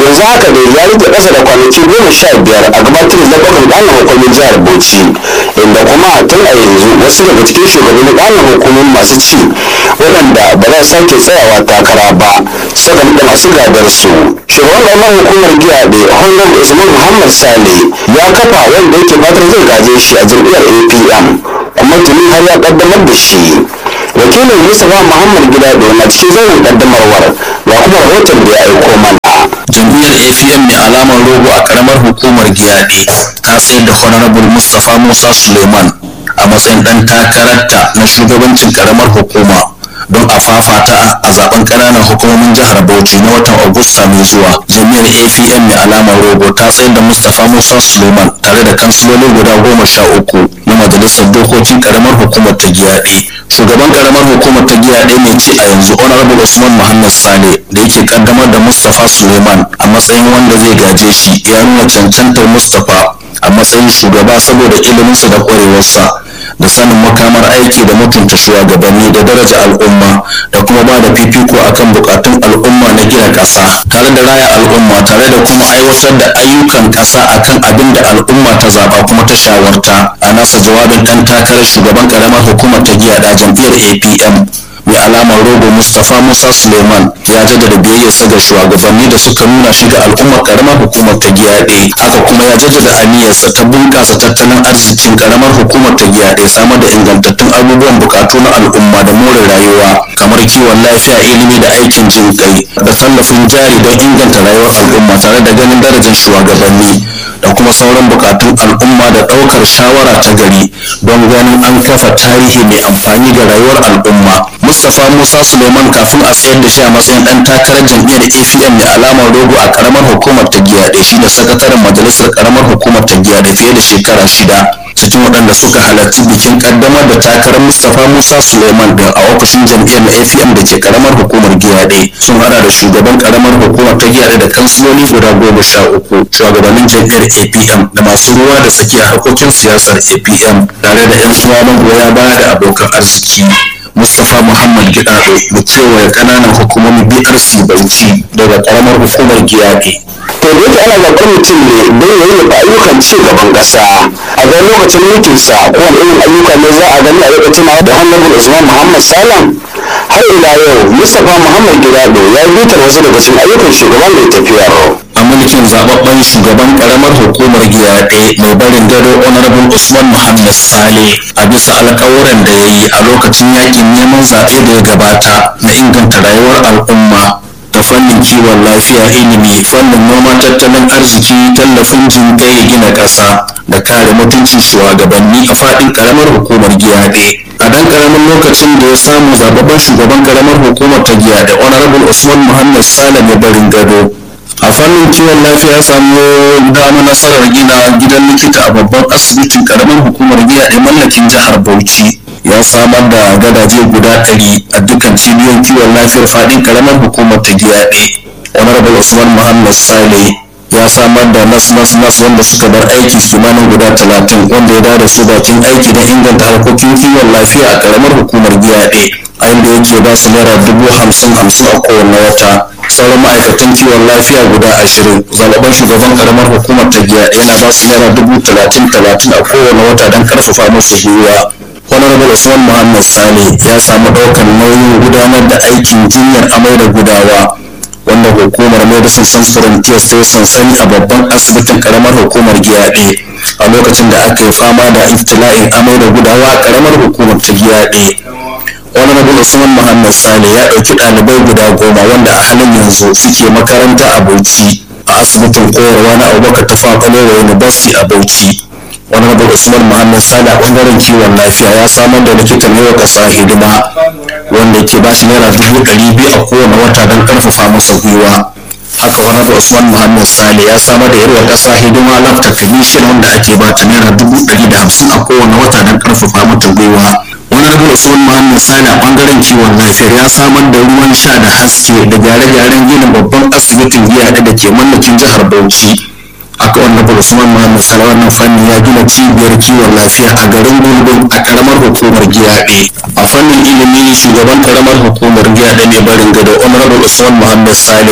yanzu haka dai ya rike ƙasa da kwanaki goma sha biyar a gabatar da zaɓuɓɓukan ƙananan hukumin jihar bauchi inda kuma tun a yanzu wasu daga cikin shugabannin ƙananan hukumomi masu ci waɗanda ba za su sake tsayawa takara ba suka da masu gadar su shugaban ƙaramar hukumar giya da honorable usman muhammad sale ya kafa wanda yake fatar zai gaje shi a jam'iyyar apm kuma tuni har ya ƙaddamar da shi wakilin mustapha muhammad gidado na cikin zauren ƙaddamarwar ga kuma rahoton da ya aiko mana jam'iyyar apm mai alamar rogo a karamar hukumar giyaɗe ta sayar da honorable mustapha musa suleiman a matsayin ɗan takararta na shugabancin karamar hukuma don a fafata a zaben ƙananan hukumomin jihar bauchi na watan agusta mai zuwa jami'ar apm mai alamar rogo ta sayar da mustapha musa suleiman tare da kansiloli guda goma sha uku na majalisar dokokin karamar hukumar ta giyaɗe shugaban karamar hukumar ta giyaɗe mai ci a yanzu honorable usman muhammad sale da yake kaddamar da mustapha suleiman a matsayin wanda zai gaje shi ya nuna cancantar mustapha a matsayin shugaba saboda iliminsa da ƙwarewarsa da sanin makamar aiki da mutunta shugabanni da daraja al'umma da kuma ba da fifiko akan bukatun al'umma na gina ƙasa tare da raya al'umma tare da kuma aiwatar da ayyukan ƙasa akan abin da al'umma ta zaba kuma ta shawarta a nasa jawabin ɗan takarar shugaban ƙaramar hukumar ta giya da jam'iyyar apm mai alamar rogo mustapha musa suleiman ya jaddada biyayyarsa ga shugabanni da suka nuna shi ga al'ummar karamar hukumar ta giyaɗe haka kuma ya jaddada aniyarsa ta bunƙasa tattalin arzikin karamar hukumar ta giyaɗe samar da ingantattun abubuwan bukatu na al'umma da more rayuwa kamar kiwon lafiya ilimi da aikin jin kai da tallafin jari don inganta rayuwar al'umma tare da ganin darajar shugabanni da kuma sauran bukatun al'umma da ɗaukar shawara ta gari don ganin an kafa tarihi mai amfani ga rayuwar al'umma mustapha musa suleiman kafin a tsayar da shi a matsayin ɗan takarar jam'iyyar apm mai alamar rogo a karamar hukumar ta giyaɗe shi da sakataren majalisar karamar hukumar ta giyaɗe fiye da shekara shida cikin waɗanda suka halarci bikin kaddamar da takarar mustapha musa suleiman din a ofishin jam'iyyar apm da ke karamar hukumar giyaɗe sun hada da shugaban karamar hukumar ta giyaɗe da kansiloli guda goma sha uku shugabannin jam'iyyar apm da masu ruwa da tsakiya harkokin siyasar apm tare da yan uwa magoya baya da abokan arziki mustapha muhammad gidado da kewaye kananan hukumomin brc bauchi daga karamar hukumar giyaɗe to da yake ana zaɓar mutum ne don ya yi ayyukan ci gaban ƙasa a ga lokacin mulkinsa kowane irin ayyuka ne za a gani a lokacin da honorable usman muhammad salam har ila yau mustapha muhammad gidado ya bitar wasu daga cikin ayyukan shugaban da ya tafiyar a mulkin zababben shugaban karamar hukumar giyaɗe mai barin gado honorable usman muhammad sale a bisa alkawuran da ya yi a lokacin yakin neman zaɓe da ya gabata na inganta rayuwar al'umma ta fannin kiwon lafiya ilimi fannin noma tattalin arziki tallafin jinkai gina ƙasa da kare mutuncin shugabanni a faɗin karamar hukumar giyaɗe a dan karamin lokacin da ya samu zababben shugaban karamar hukumar ta giyaɗe honorable usman muhammad sale mai barin gado a fannin kiwon lafiya ya samu dama nasarar gina gidan likita a babban asibitin karamar hukumar giya da mallakin jihar bauchi ya samar da gadaje guda ɗari a dukkan cibiyoyin kiwon lafiyar faɗin karamar hukumar ta giya ɗaya honorable usman muhammad sale ya samar da nas nas nas wanda suka bar aiki kimanin guda talatin wanda ya da su bakin aiki don inganta harkokin kiwon lafiya a karamar hukumar giya ɗaya a inda yake ba su naira dubu hamsin hamsin a kowane wata sauran ma'aikatan kiwon lafiya guda ashirin zaɓaɓɓen shugaban karamar hukumar ta giya yana ba su naira dubu talatin talatin a kowane wata don karfafa musu gwiwa honorable usman muhammad sale ya samu ɗaukar nauyin gudanar da aikin jinyar amai da gudawa wanda hukumar medicine sans frontiers ta yi sansani a babban asibitin karamar hukumar giyaɗe a lokacin da aka yi fama da iftila'in amai da gudawa a karamar hukumar ta giyaɗe honorable usman muhammad sale ya ɗauki ɗalibai guda goma wanda a halin yanzu suke makaranta a bauchi a asibitin koyarwa na abubakar ta faɓalewa university a bauchi honorable usman muhammad sale a ɓangaren kiwon lafiya ya samar da likitan yau ƙasa hidima wanda ke ba shi naira dubu ɗari biyu a kowane wata don ƙarfafa masa gwiwa haka honorable usman muhammad sale ya samar da yarwa ƙasa hidima lafta commission wanda ake ba ta naira dubu ɗari da hamsin a kowane wata don ƙarfafa mata gwiwa honorable usman muhammad sani a bangaren kiwon lafiyar ya samar da ruwan sha da haske da gyare-gyaren ginin babban asibitin giya da ke mallakin jihar bauchi aka honorable usman muhammad sani wannan fanni ya gina cibiyar kiwon lafiya a garin gulbin a karamar hukumar giyaɗe a fannin ilimi shugaban karamar hukumar giyaɗe ne barin gado honorable usman muhammad sale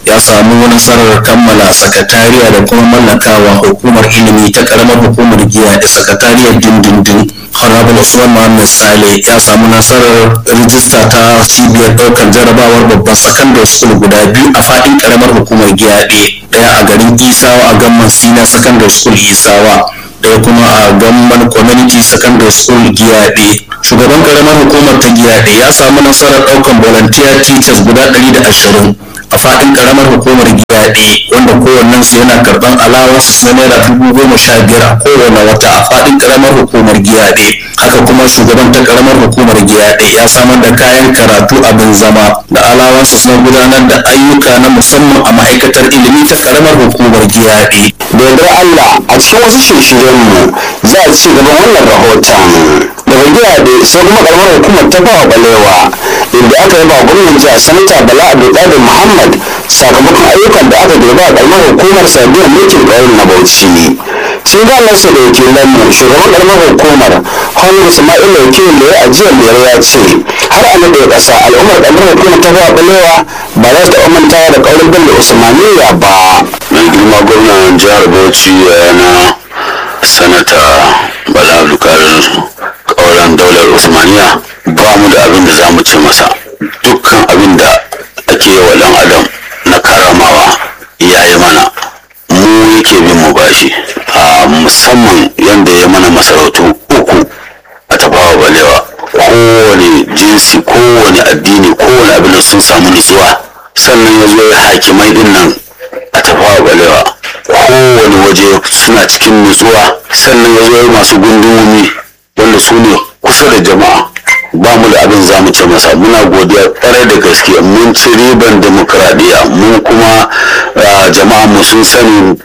ya samu nasarar kammala sakatariya da kuma mallakawa hukumar ilimi ta karamar hukumar giya da sakatariyar dindindin honorable usman muhammad sale ya samu nasarar rijista ta cibiyar ɗaukar jarabawar babban secondary school guda biyu a faɗin karamar hukumar giya ɗaya a garin isawa a gamman senior secondary school isawa ɗaya kuma a gamban community secondary school giyaɗe shugaban karamar hukumar ta giyaɗe ya samu nasarar ɗaukan volunteer teachers guda ɗari da ashirin a faɗin karamar hukumar giyaɗe wanda kowannen su yana karɓar alawansu na naira dubu goma sha biyar a kowane wata a faɗin karamar hukumar giyaɗe haka kuma shugaban ta karamar hukumar giyaɗe ya samar da kayan karatu abin zama da alawansu na gudanar da ayyuka na musamman a ma'aikatar ilimi ta karamar hukumar giyaɗe da yardar Allah a cikin wasu shirye-shiryenmu za a ci gaban wannan rahoton daga gidaɗe sai kuma karamar hukumar ta bawa balewa inda aka yaba gwamnan jihar sanata bala abdulkadir muhammad sakamakon ayyukan da aka girba a karamar hukumar sabiyar mulkin ƙauyen na bauchi cikin galarsa da wakilanmu shugaban karamar hukumar hannun ismail wakil da ya ajiyar lera ya ce har a naɗe ƙasa al'ummar karamar hukumar ta bawa balewa ba za su taɓa mantawa da ƙaurin bello usmaniya ba mai girma gwamnan jihar bauchi yana sanata bala abdulkadir kauran daular usmaniya ba mu da abin da za mu ce masa dukkan abin da ake yi wa dan adam na karamawa ya yi mana mu yake bin mu bashi a musamman yadda ya mana masarautu uku a tafawa balewa kowane jinsi kowane addini kowane abin da sun samu nutsuwa sannan ya zo ya hakimai din nan a tafawa balewa kowane waje suna cikin nutsuwa sannan ya zo masu gundumomi wanda su ne kusa da jama'a ba mu da abin za mu ce masa muna godiya kwarai da gaske mun ci riban demokradiyya mun kuma jama'a mu sun sani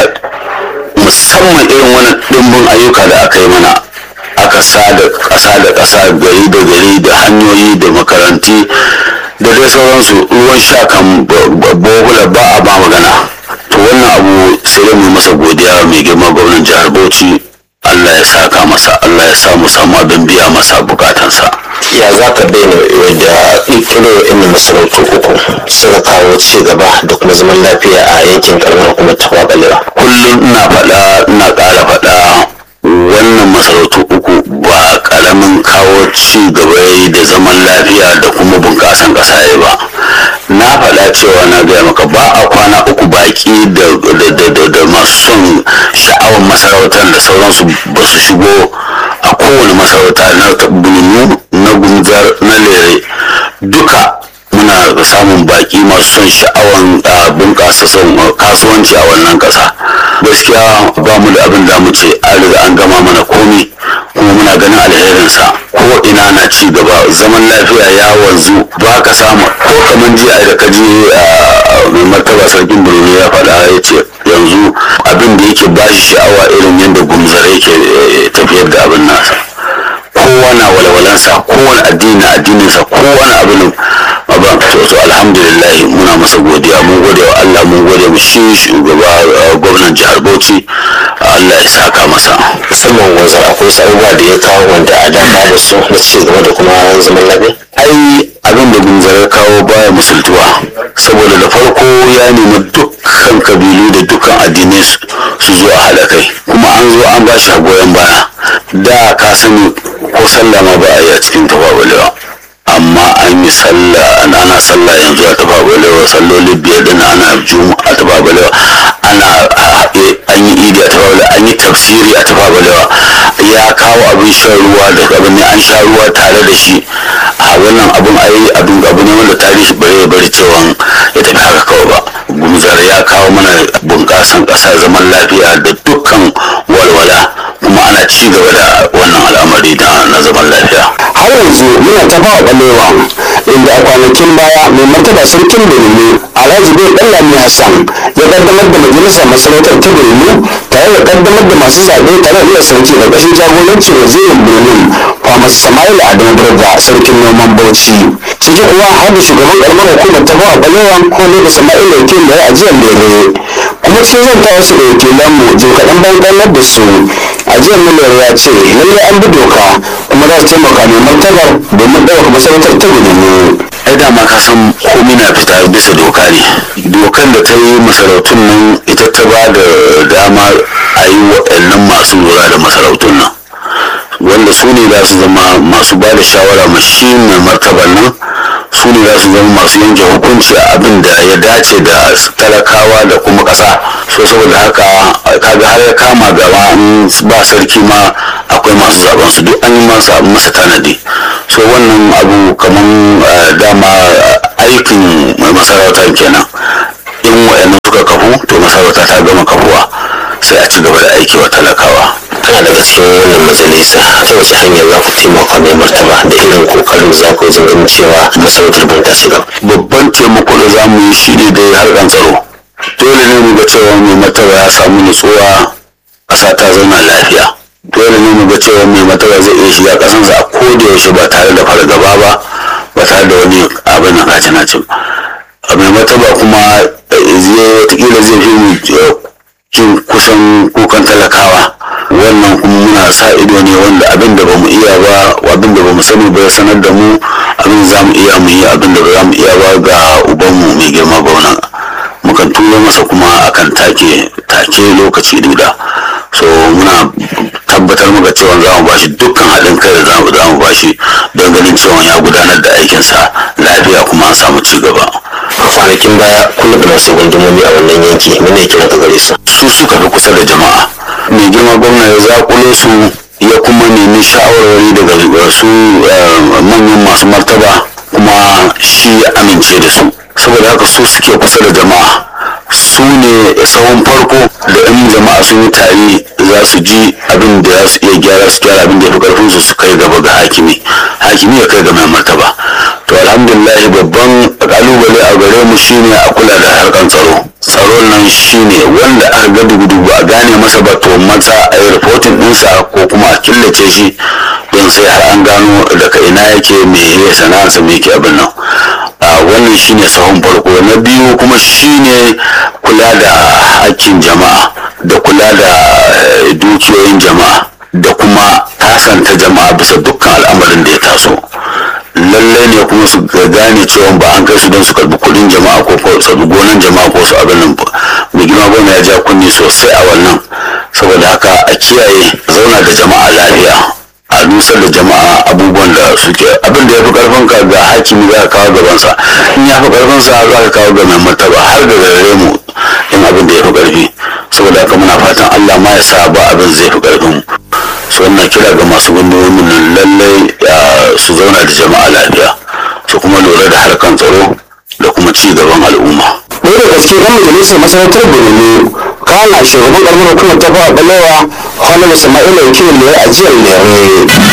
musamman irin wani ɗimbin ayyuka da aka yi mana aka sa da ƙasa da ƙasa gari da gari da hanyoyi da makaranti da dai sauransu ruwan sha kan bohula ba a ba magana to wannan abu sai dai mu masa godiya mai girma gwamnan jihar bauchi allah ya saka masa allah ya sa mu samu abin biya masa bukatansa ya za ka daina da ƙirƙiro inda masarautu uku suka kawo ci gaba da kuma zaman lafiya a yankin karamar hukumar ta balewa kullum ina faɗa ina ƙara faɗa wannan masarautu uku ba ƙaramin kawo ci gaba da zaman lafiya da kuma bunƙasan ƙasa ya ba na faɗa cewa na gaya maka ba a kwana uku baƙi da masu son sha'awar masarautar da sauransu ba su shigo a kowane masarauta na bulmu na gunzar na lere duka muna samun baki masu son sha'awan bunƙasa son kasuwanci a wannan ƙasa gaskiya ba mu da abin da mu ce an riga an gama mana komi kuma muna ganin alherinsa ko ina na ci gaba zaman lafiya ya wanzu ba ka samu ko kamar jiya da ka je mai martaba sarkin birni ya faɗa ya ce yanzu abin da yake ba shi sha'awa irin yadda gumzare yake tafiyar da abin nasa kowa na walwalansa kowane addini na addininsa kowane abin ba to to alhamdulillah muna masa godiya mun gode wa Allah mun gode mu shi shugaba gwamnan jihar Bauchi Allah ya saka masa musamman wanzu akwai wasu abubuwa da ya kawo wanda a da babu su na ci gaba da kuma zaman lafiya ai abin da gunzarar kawo baya musultuwa saboda da farko ya nemi dukkan kabilu da dukkan addinai su zo a haɗa kai kuma an zo an ba shi goyon baya da ka sani ko sallah ma ba a yi a cikin tafabalewa amma an yi sallah ana sallah yanzu a tafabalewa salloli biyar din ana juma a tafabalewa ana an yi idi a tafabalewa an yi tafsiri a tafabalewa ya kawo abin shan ruwa da abin ne an sha ruwa tare da shi a wannan abin ayi abin abu ne wanda tarihi bare bari cewa ya tafi haka kawai ba gumzar ya kawo mana bunƙasan ƙasa zaman lafiya da dukkan walwala kuma ana ci gaba da wannan al'amari na zaman lafiya har yanzu muna ta ba balewa inda a kwanakin baya mai martaba sarkin birni alhaji bai ɗallami hassan ya kaddamar da majalisar masarautar ta birni tare da kaddamar da masu zaɓe tare da sarki da ƙashin jagorancin wazirin birnin kwamas sama'ila adamu burga sarkin noman bauchi ciki kuwa har da shugaban ƙaramar hukumar ta bawa balewa ko ne da sama'ila wakil da ya ajiyar lere kuma sun zanta wasu da wakilanmu jim kaɗan bayan ƙallar da su ajiyar miliyar ya ce lallai an bi doka kuma za su taimaka mai martabar domin ɗaukar masarautar ta gudu ai dama ka san komai na fita bisa doka ne dokan da ta yi masarautun nan ita ta ba da dama a yi waɗannan masu lura da masarautun nan wanda su ne za su zama masu ba da shawara ma shi mai martaban nan su ne za su zama masu yanke hukunci a abin da ya dace da talakawa da kuma ƙasa so saboda haka kaga har ya kama gaba in ba sarki ma akwai masu zaben su duk an yi masa masa tanadi so wannan abu kaman dama aikin mai masarauta kenan in wa'annan suka kafu to masarauta ta gama kafuwa sai a ci gaba da aiki wa talakawa kana daga cikin wannan majalisa ta wace hanyar za ku taimaka mai martaba da irin kokarin za ku wajen ganin cewa masarautar ban ta shiga babban taimako da za mu yi shi ne dai harkan tsaro dole ne mu ga cewa mai martaba ya samu nutsuwa ƙasa ta zauna lafiya dole ne mu ga cewa mai martaba zai iya shiga ƙasansa a koda yaushe ba tare da fargaba ba ba tare da wani abin na kace na cin mai martaba kuma watakila zai fi mu jin kusan kukan talakawa wannan kuma muna sa ido ne wanda abin da bamu iya ba abin da bamu sani ba ya sanar da mu abin za mu iya mu yi abin da ba za mu iya ba ga ubanmu mai girma gwamna mukan turo masa kuma akan take take lokaci duda so muna tabbatar maka cewa za mu bashi dukkan haɗin kai da za mu bashi don ganin cewa ya gudanar da aikinsa lafiya kuma an samu ci gaba a kwanakin baya kuna da masu gundumomi a wannan yanki mene kira ka gare su su suka fi kusa da jama'a mai girma gwamna ya zakulo su ya kuma nemi shawarwari daga su manyan masu martaba kuma shi ya amince da su saboda haka su suke kusa da jama'a su ne tsawon farko da in jama'a sun yi tare za su ji abin da za su iya gyara su gyara abin da ya fi karfin su su kai gaba ga hakimi hakimi ya kai ga mai martaba to alhamdulillah babban kalubale a gare mu shine a kula da harkan tsaro tsaron nan shine wanda aka ga dugu ba a gane masa ba to maza a yi reporting ɗinsa ko kuma a killace shi don sai har an gano daga ina yake me ya sana'arsa me yake abin nan wannan shine sahun farko na biyu kuma shine kula da hakkin jama'a da kula da dukiyoyin jama'a da kuma tasanta jama'a bisa dukkan al'amarin da ya taso lallai ne kuma su gane cewa ba an kai su don su karbi kudin jama'a ko ko su gonan jama'a ko su abin nan mai girma gona ya ja kunni sosai a wannan saboda haka a kiyaye zauna da jama'a lafiya a nusar da jama'a abubuwan da suke abin da ya fi karfin ka ga hakimi za ka kawo gabansa in ya fi karfin sa za ka kawo ga mai martaba har da gare mu in abin da ya fi karfi saboda haka muna fatan Allah ma ya sa ba abin zai fi karfin mu so ina kira ga masu gundumomin nan lallai su zauna da jama'a lafiya su kuma lura da harkan tsaro da kuma ci gaban al'umma ɗaya da gaske ɗan majalisar masarautar birni kana shugaban ƙarfin hukumar ta fara ɓalewa honorable sama'ila wakilin da ya ajiyar lere